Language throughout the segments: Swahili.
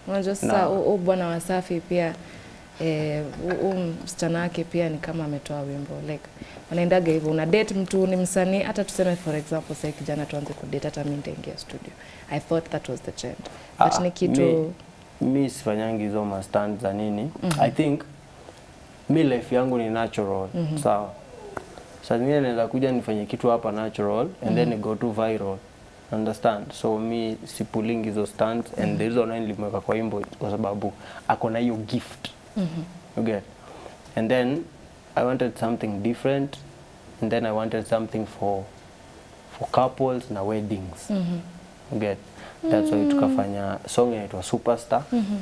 Unajua sasa huu bwana Wasafi pia eh, huu msichana wake pia ni kama ametoa wimbo like wanaendaga hivyo, una date mtu ni msanii, hata tuseme for example sasa kijana tuanze kudate, hata mimi nitaingia studio. I thought that was the trend, but Ah, ni kitu mi, mi sifanyangi hizo mastand za nini I think mi life yangu ni natural sawa saa zingine naweza kuja nifanye kitu hapa natural and then it go to viral understand so mi sipuling hizo stands and the reason why nilimweka kwa wimbo kwa sababu ako na hiyo gift you get and then i wanted something different and then i wanted something for for couples na weddings you get that's why tukafanya song inaitwa superstar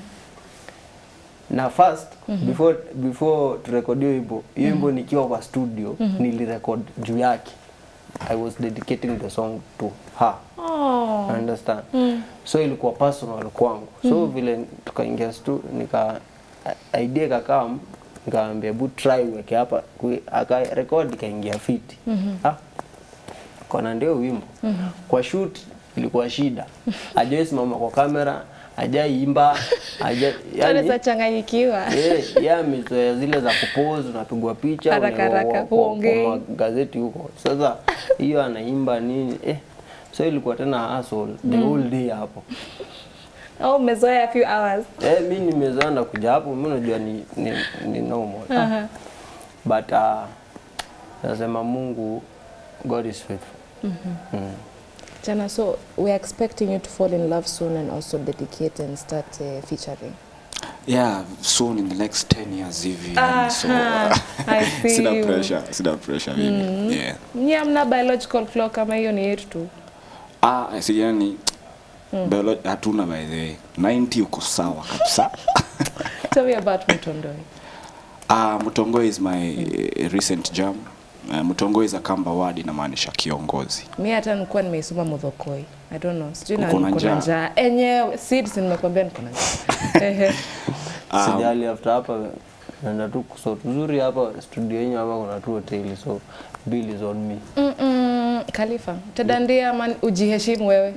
na first before before turekodio wimbo hiyo wimbo nikiwa kwa studio nilirekod juu yake i was dedicating the song to her oh. understand so ilikuwa personal kwangu so vile tukaingia stu nika a- idea kakam nikaambia bu try uweke hapa Kui- aka record ikaingia fiti ah kona ndio wimbo kwa shoot ilikuwa shida ajai simama kwa kamera ajaiimba aja Yaani yani changanyikiwa. Eh, ya mizoea zile za kupose unapigwa picha Haraka, unawekwa haraka, kwa- kwa- huongei. kwa magazeti huko sasa hiyo anaimba nini eh, so ilikuwa tena hustle the whole day hapo Oh, umezoea a few hours. eh, mi nimezoea na kuja hapo mi unajua ni, ni, ni normal Aha. but uh, nasema Mungu God is faithful mm. Jana, so we're expecting you to fall in love soon and also dedicate and start uh, featuring. yeah soon in the next 10 years hivi yani, so Aha, I see sina you. pressure sina pressure mimi yeah Nyie hamna biological clock kama hiyo ni yetu tu. ah si yani biolo- hatuna by the way 90 uko sawa kabisa Tell me about Mtondoi. Ah, Mutongo is my uh, recent jam. Uh, Mutongo is a Kamba word inamaanisha kiongozi. Mi hata nilikuwa nimeisoma Muthokoi. I don't know. Sijui na Uko na niko na njaa. njaa. Enyewe seeds nimekwambia niko na njaa. Ehe. Sijali after hapa naenda tu so tuzuri hapa studio yenyu hapa kuna tu hoteli so bill is on me Mm-mm. Khalifa, tadandia ama ujiheshimu wewe.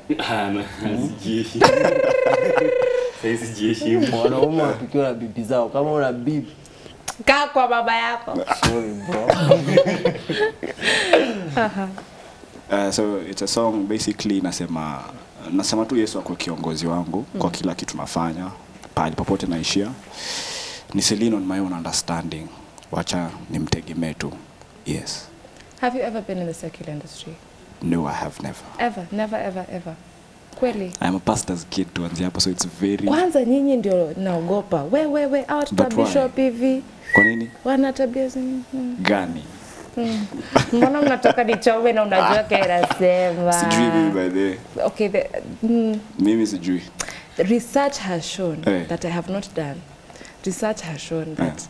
wanaume wapikiwa na bibi zao kama una bibi Kaa kwa baba yako. sorry bro Uh, so it's a song basically nasema nasema tu Yesu akuwe kiongozi wangu kwa kila kitu nafanya pahali popote naishia. Nisi lean on my own understanding. Wacha nimtegemee tu. Yes. Have you ever been in the secular industry? No, I have never. Ever, never, ever, ever. Kweli. I'm a pastor's kid tuanzia hapo so it's very Kwanza nyinyi ndio naogopa. We we we out But why? bishop hivi. Kwa nini? Wana tabia zi- mm. Gani? Mbona mnatoka nichome na unajua kainasema. Sijui mimi by the way. Okay, the, mm, Mimi sijui. research has shown Eh. that I have not done. Research has shown that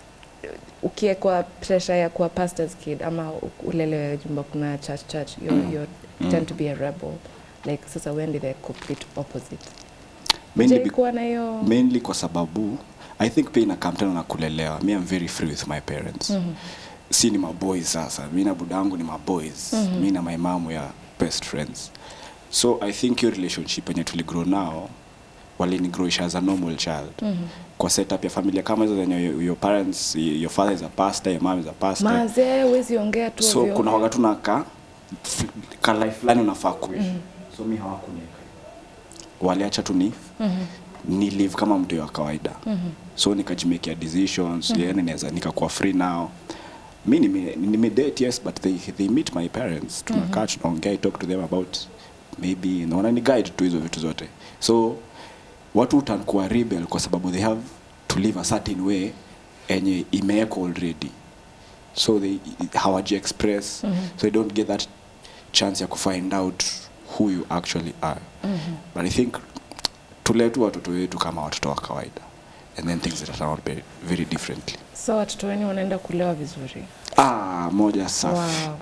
ukiekwa pressure ya kuwa pastor's kid ama u- ulelewe jumba kuna church church you you tend to be a rebel like sasa wendi the complete opposite Mainly Je, be- kuwa na hiyo mainly kwa sababu i think pia inakam tena na kulelewa mi am very free with my parents mm-hmm. si ni maboys sasa mi na budangu ni maboys mm-hmm. mi na my mom we are best friends so i think hiyo relationship yenye tuligrow nao walinigrowisha as a normal child mm-hmm. kwa setup ya familia kama hizo zenye your, your parents your father is a pastor your mom is a pastor mazee wezi ongea tu so ovyo. kuna waga tu na ka ka life fulani unafaa kuishi mm -hmm. so mi hawakunieka waliacha tu ni mm -hmm. ni live kama mtu wa kawaida mm -hmm. so nikajimekia decisions mm -hmm. yani naweza nikakuwa free now mi nime- nimedate yes but they, they meet my parents tunakaa tunaongea I talk to them about maybe naona ni guide tu hizo vitu zote so watu utakuwa rebel kwa sababu they have to live a certain way enye imewekwa already so they hawaji express mm -hmm. so they don't get that chance ya kufind out who you actually are mm -hmm. but i think tulee tu watoto wetu kama watoto wa kawaida and then things that turn out very, very differently so watoto wenu wanaenda kulewa vizuri ah moja safi wow.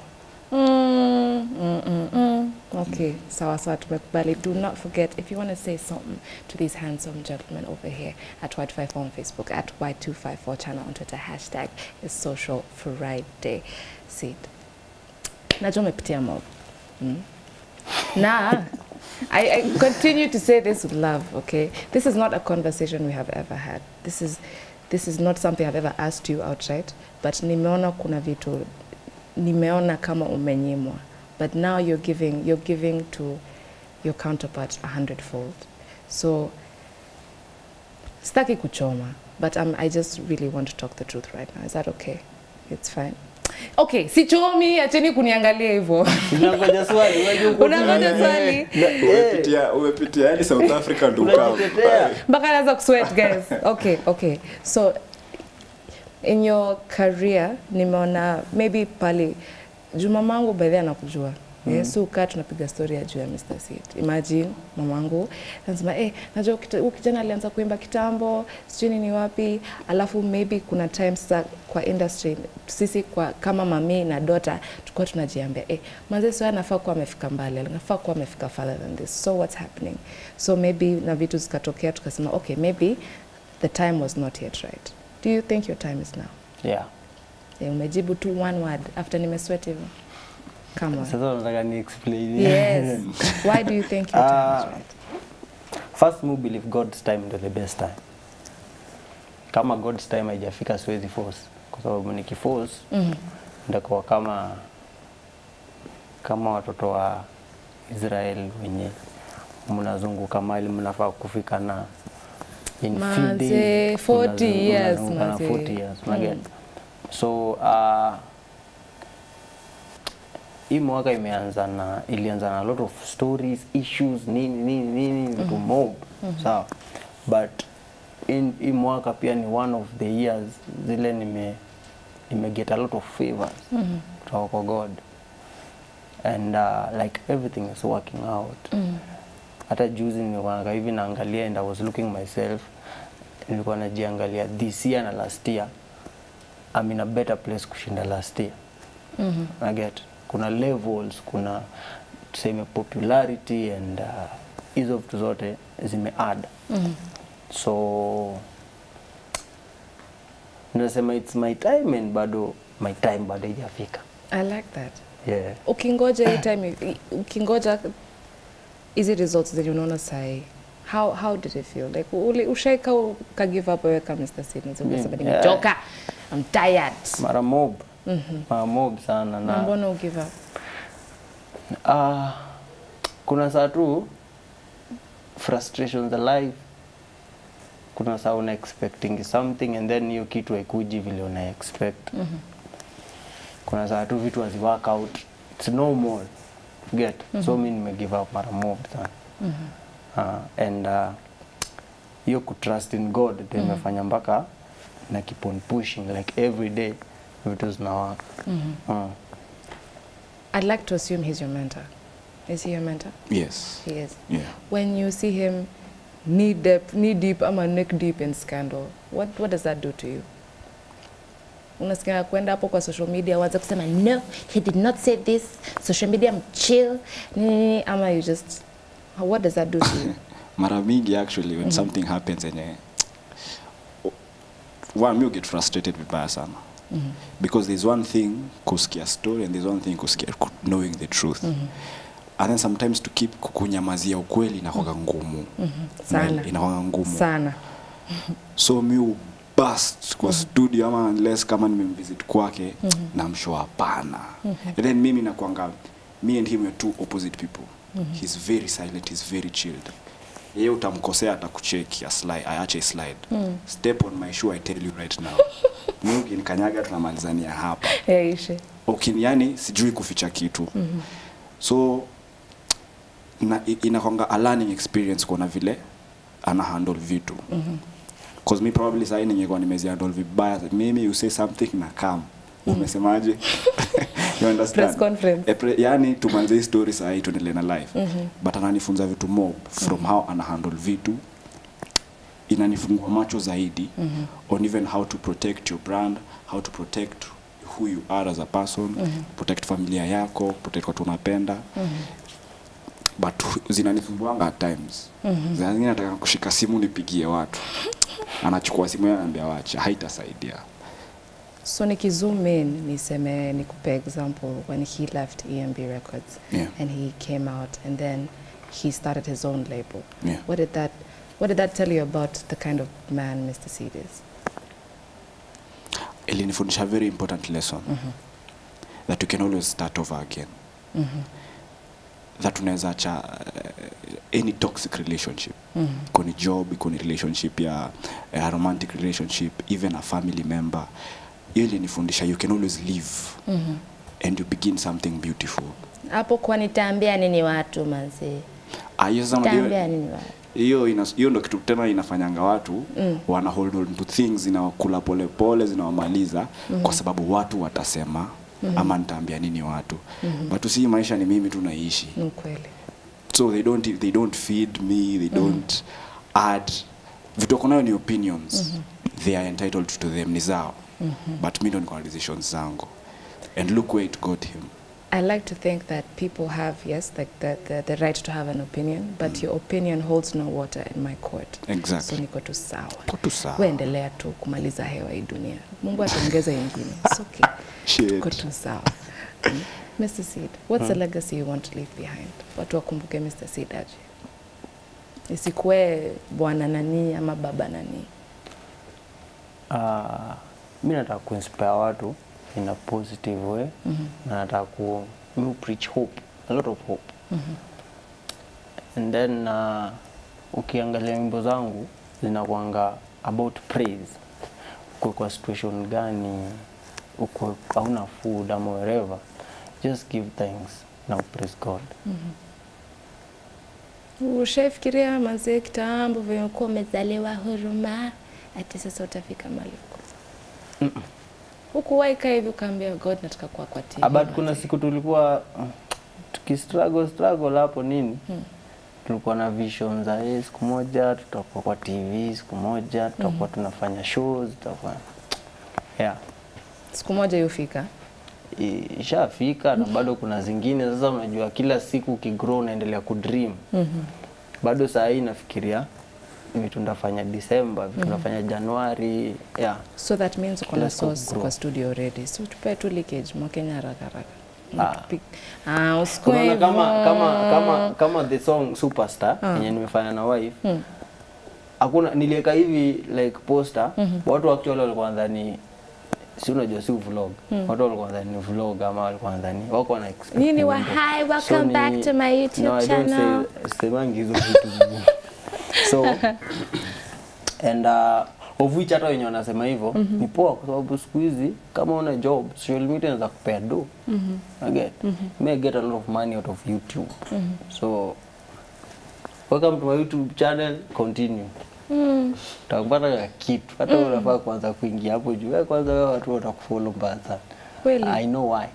Mm, mm, mm, mm. Okay, sawa sawa, tumekubali. Do not forget if you want to say something to these handsome gentlemen over here at Y254 on Facebook, at Y254 channel on Twitter, hashtag is Social Friday. Sid, najua umepitia mob mm? na I, I continue to say this with love, okay? This is not a conversation we have ever had. This is, this is not something I've ever asked you outright, but nimeona kuna vitu, nimeona kama umenyimwa. But now you're giving, you're giving to your counterpart a hundredfold. So, sitaki kuchoma, but um, I just really want to talk the truth right now. Is that okay? It's fine. Okay, sichomi, acheni kuniangalia hivyo. Unangoja swali, wewe uko- Unangoja swali. Na- eh, umepitia umepitia yani South Africa ndo ukawa unajitetea. mpaka naanza kusweat guys okay okay so in your career nimeona maybe pale juu mamangu by the anakujua mm. yes, so ukaa tunapiga story ya juu ya Mr. Seed. Imagine mamangu anasema eh, najua kita- huyu kijana alianza kuimba kitambo, sijui nini wapi, alafu maybe kuna times za kwa industry sisi kwa kama mami na dota tulikuwa tunajiambia eh, manze sio anafaa kuwa amefika mbali, anafaa kuwa amefika further than this. So what's happening? So maybe na vitu zikatokea tukasema okay, maybe the time was not yet right. Do you think your time is now? Yeah. Eh, umejibu tu one word after nimesweat hivyo. Come on. Sasa unataka ni explain. Yes. Why do you think your time is Ah, right? First me believe God's time ndio the best time. Kama God's time haijafika siwezi force kwa sababu nikiforce Mhm. ndakuwa kama kama watoto wa Israel wenye mnazunguka mali mnafaa kufika na in few Manze, days, 40 mnazungu- years, mnazunguka na manze. 40 years, unaget? Mm. so uh, hii mwaka imeanza na ilianza na a lot of stories issues nini nini nini vitu mob sawa but in hii mwaka pia ni one of the years zile nime nime get a lot of favors kutoka kwa God and uh, like everything is working out hata juzi nilikuwa hivi naangalia and I was looking myself nilikuwa najiangalia this year na last year I'm in a better place kushinda last year Mhm. I get kuna levels kuna tuseme popularity and uh, hizo vitu zote zime add Mhm. so nasema it's my time and bado my time bado haijafika I like that. yeah. Ukingoja hii time i- ukingoja hizi results zenye unaona sahi. How how did it feel? Like uli ushaika uka give up wewe kama Mr. Sidney Mm, unasema yeah. nimechoka. I'm tired. mara mob Mhm. mara mob sana Na na mbona u give up? uh, kuna saa tu frustrations alive kuna saa una expecting something and then hiyo kitu haikuji vile una expect Mhm. kuna saa tu vitu hazi work out it's normal get so mi nime give up mara mob sana Mhm. uh, and uh, hiyo kutrust in god ndio imefanya mpaka na keep on pushing like every day vitu zinawaka Mhm. uh. I'd like to assume he's your mentor. Is he your mentor? yes He is. yeah When you see him knee deep, knee deep ama neck deep in scandal, what, what does that do to you? Unasikia kwenda hapo kwa social media waanze kusema no, he did not say this, social media mchill, nini nini, ama you just what does that do to you? mara mingi actually when something happens enye one me get frustrated vibaya sana Mhm. because there's one thing kusikia story and there's one thing kusikia ku- knowing the truth Mhm. and then sometimes to keep kukunyamazia ukweli inakwanga ngumu Mhm. Sana. inakwanga ngumu Sana. so mi ubust kwa studio ama unless kama nimemvisit kwake namshow hapana and then mimi nakwanga me and him are two opposite people he's very silent he's very chilled yeye utamkosea atakucheki aslide aache slide step on my shoe i tell you right now mi ukinikanyaga tunamalizania hapa Yaishe. Ukin, yani sijui kuficha kitu so na, i- inakwanga a learning experience kuona vile ana handle vitu cause me probably sahi ningekuwa nimezihandle vibaya mimi you say something na kam umesemaje you understand Press conference. E, pre, yani tumanze hii story sahi tuendelee na life but ananifunza vitu mob from how ana handle vitu inanifungua macho zaidi on even how to protect your brand how to protect who you are as a person protect familia yako protect watu unapenda but hu- zinanifumbuanga at times mm zingine nataka kushika simu nipigie watu anachukua simu yake anambia wacha haitasaidia So nikizoom in niseme nikupe example when he left EMB Records Yeah. and he came out and then he started his own label. Yeah. What did that What did that tell you about the kind of man Mr. Seed is? ilinifundisha very important lesson that you can always start over again that unaweza acha uh, any toxic relationship iko ni job iko ni relationship ya a romantic relationship even a family member hiyo ilinifundisha you can always live and you begin something beautiful Hapo kwa nitaambia nini watu manzi? Ah, hiyo sasa unajua- Nitaambia nini watu? hiyo ina- hiyo ndo kitu tena inafanyanga watu mm. wana hold on to things zinawakula polepole zinawamaliza mm. kwa sababu watu watasema mm. ama nitaambia nini watu mm. but si maisha ni mimi tu naishi Ni kweli. so they don't, they don't feed me they don't add vitu wako nayo ni opinions they are entitled to them ni zao but mi ndo niko na decisions zangu and look where it got him I like to think that people have, yes, like the, the, the right to have an opinion, but your opinion holds no water in my court. Exactly. So niko tu sawa. Ko tu sawa. We endelea tu kumaliza hewa hii dunia. Mungu ataongeza ingine. It's okay. Shit. Tuko tu sawa. Mm. Mr. Seed, what's the legacy you want to leave behind? Watu wakumbuke Mr. Seed aje. Isikuwe bwana nani ama baba nani. Uh, mi nataka kuinspire watu in a positive way na nataka ku mi preach hope a lot of hope and then uh, ukiangalia wimbo zangu zinakwanga about praise uko kwa situation gani uko hauna food ama wherever just give thanks now praise god Ushaifikiria mazee kitambo vile ulikuwa umezaliwa huruma, ati sasa utafika mahali huko. Huku waika hivi ukaambia God nataka kuwa kwa TV. Ah, but kuna mazee." siku tulikuwa mm, tukistruggle struggle hapo nini tulikuwa na vision za eh, siku moja tutakuwa kwa TV siku moja tutakuwa tunafanya shows tutakuwa yeah siku moja yufika. I- ishafika na bado kuna zingine sasa unajua kila siku ukigrow unaendelea kudream bado saa hii nafikiria vitu ndafanya Disemba vitu ndafanya Januari yeah So that means uko na Kila siku source grow. kwa studio already. So tupe tu leakage mwakenya haraka haraka. Ah. Unapick- Ah, usikue Unaona kama hivyo. kama kama kama the song Superstar yenye nimefanya na wife hakuna niliweka hivi like poster watu actually walikuwa wanadhani si unajua si vlog watu walikuwa wanadhani ni vlog ama walikuwa wanadhani wako wana expect Nini wa wimbo. hi, welcome back to my YouTube no, I don't channel. say semangi hizo vitu so and uh, of which hata wenye wanasema hivyo ni poa kwa sababu siku hizi kama una job social media inaweza kupea do I get you may get a lot of money out of YouTube so welcome to my YouTube channel continue utakupata ka kitu hata mm. unafaa kuanza kuingia hapo juu wewe kwanza wewe watu watakufollow mbaya sana Kweli? I know why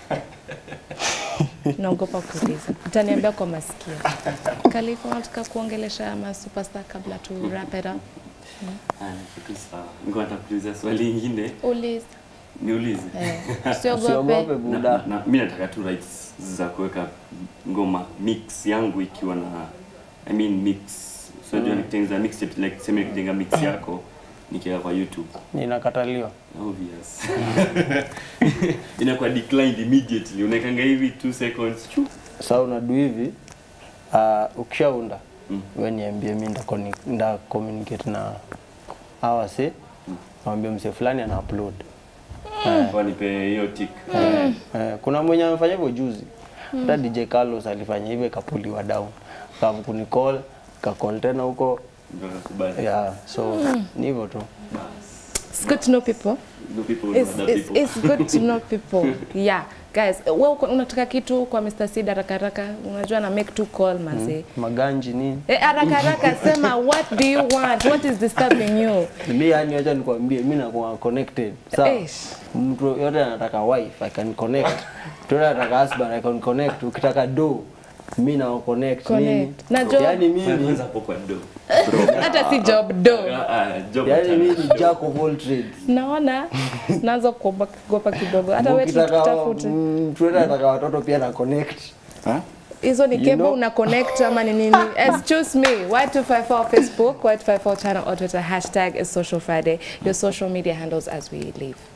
Naogopa kuuliza. Utaniambia kwa masikio. Khalifa, unataka kuongelesha ma superstar kabla tu wrap it up? Haya, kitu sawa. Ngoja nitakuuliza swali lingine. Uliza. Niulize. Eh, usiogope Usiogope. Na, buda na, mi nataka tu rights za kuweka ngoma mix yangu ikiwa na I mean mix. So mm. nikitengeneza mixtape like sema nikijenga mix yako nikiweka kwa YouTube. ninakataliwa Obvious. Inakuwa declined immediately. Unaekanga hivi 2 seconds. Chu. sa unadu hivi uh, ukishaunda Mm. we niambie mi nda, conni- nda communicate na hawa se nawambia mse fulani ana upload Kwa nipe hiyo tick. Eh, kuna mwenye amefanya hivyo juzi hata DJ Carlos alifanya hivyo ikapuliwa down kavu kunicall kakol tena huko Ndio nakubali. yeah, so ni hivyo tu It's good to know people. The people know It's, other it's, people. it's good to know people. Yeah. Guys, wewe uko- unataka kitu kwa Mr. Seed haraka haraka, unajua na make two call mazee. maganji nini Eh, haraka haraka sema what do you want? What is disturbing you? mi yani acha nikwambie mi nakuwa connected sawa Eish. mtu yote anataka wife i can connect mtu yote anataka husband i can connect ukitaka do mi na connect nini Connect. Na job. yani mimi Kwanza hapo kwa do. Hata si job do. Ah, ah, job yani achana. mimi ni jack of all trades Naona naanza kuogopa kidogo. Hata wewe ukitaka tutafute. mm, mtu yote anataka watoto pia na connect huh? hizo ni You cable know- una connect ama ni nini excuse me y254 facebook y254 channel or twitter hashtag is social friday your social media handles as we leave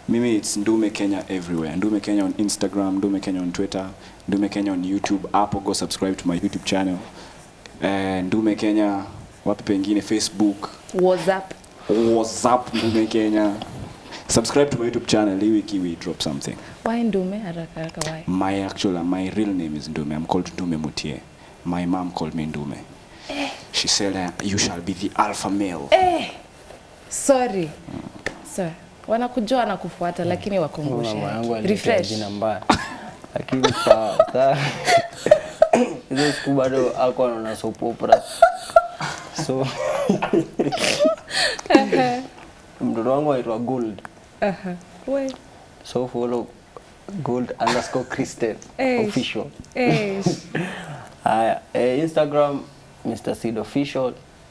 Mimi it's Ndume Kenya everywhere. Ndume Kenya on Instagram, Ndume Kenya on Twitter, Ndume Kenya on YouTube. Hapo go subscribe to my YouTube channel. Eh, Ndume Kenya wapi pengine Facebook, WhatsApp. WhatsApp Ndume Kenya. Subscribe to my YouTube channel. Hii wiki we drop something. Why Ndume? Haraka haraka why? My actual my real name is Ndume. I'm called Ndume Mutie. My mom called me Ndume. She said uh, you shall be the alpha male. Eh, sorry. Sorry. Wanakujua na kufuata lakini wakumbushe. Mama yangu yake. alinitia Refresh. jina mbaya. Lakini sawa. sawa. Hizo siku bado ako anaona soap opera. So mtoto wangu aitwa Gold. Aha. We. So follow Gold underscore Christian Eh. official. Eh. Haya, eh, Instagram Mr. Seed official.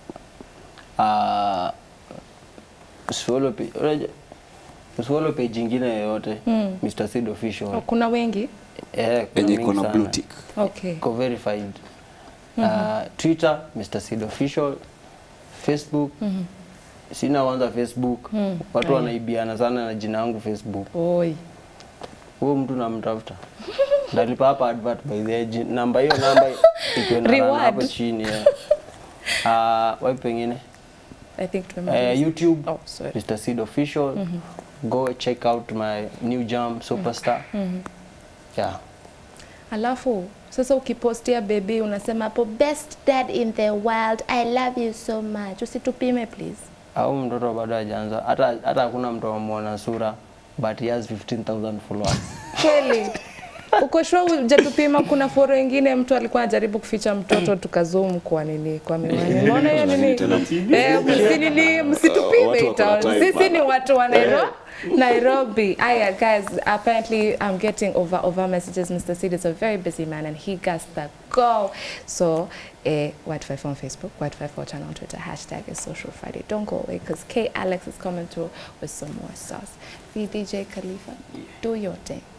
Uh, usifollow page, unajua- usifollow page ingine yoyote Mr. Seed official. Oh, kuna wengi? Eh, kuna Yenye mingi iko na sana. blue tick. Okay. Iko verified. Uh, Twitter Mr. Seed official. Facebook sina kwanza Facebook. Watu wanaibiana sana na jina yangu Facebook. Oi. Huyo mtu namtafuta. Ndalipa hapa advert by the way. Ji- Namba hiyo namba ikiwa na run Reward. hapo chini. Yeah. Uh, wapi pengine? I think Uh, tumemaliza. YouTube Oh, sorry. Mr. Seed official. Go check out my new jam Superstar. Yeah. Alafu sasa ukipostia baby unasema hapo best dad in the world I love you so much. Usitupime please. Au mtoto bado hajaanza. Hata hata hakuna mtu amuona sura but he has 15,000 followers. Kweli. Uko sure hujatupima? Kuna foro ingine mtu alikuwa anajaribu kuficha mtoto tukazoom kwa nini kwa miwani. Umeona hiyo nini? Eh, msinini msitupime Watu wako na ita. time Sisi ni bana. watu wa Nairobi. Nairobi. Aya guys, apparently I'm getting over over messages. Mr. Sid is a very busy man and he got the go. So, eh, White5 on Facebook, White54 channel on Twitter, hashtag is Social Friday. Don't go away because K Alex is coming through with some more sauce. VDJ Khalifa, do your thing.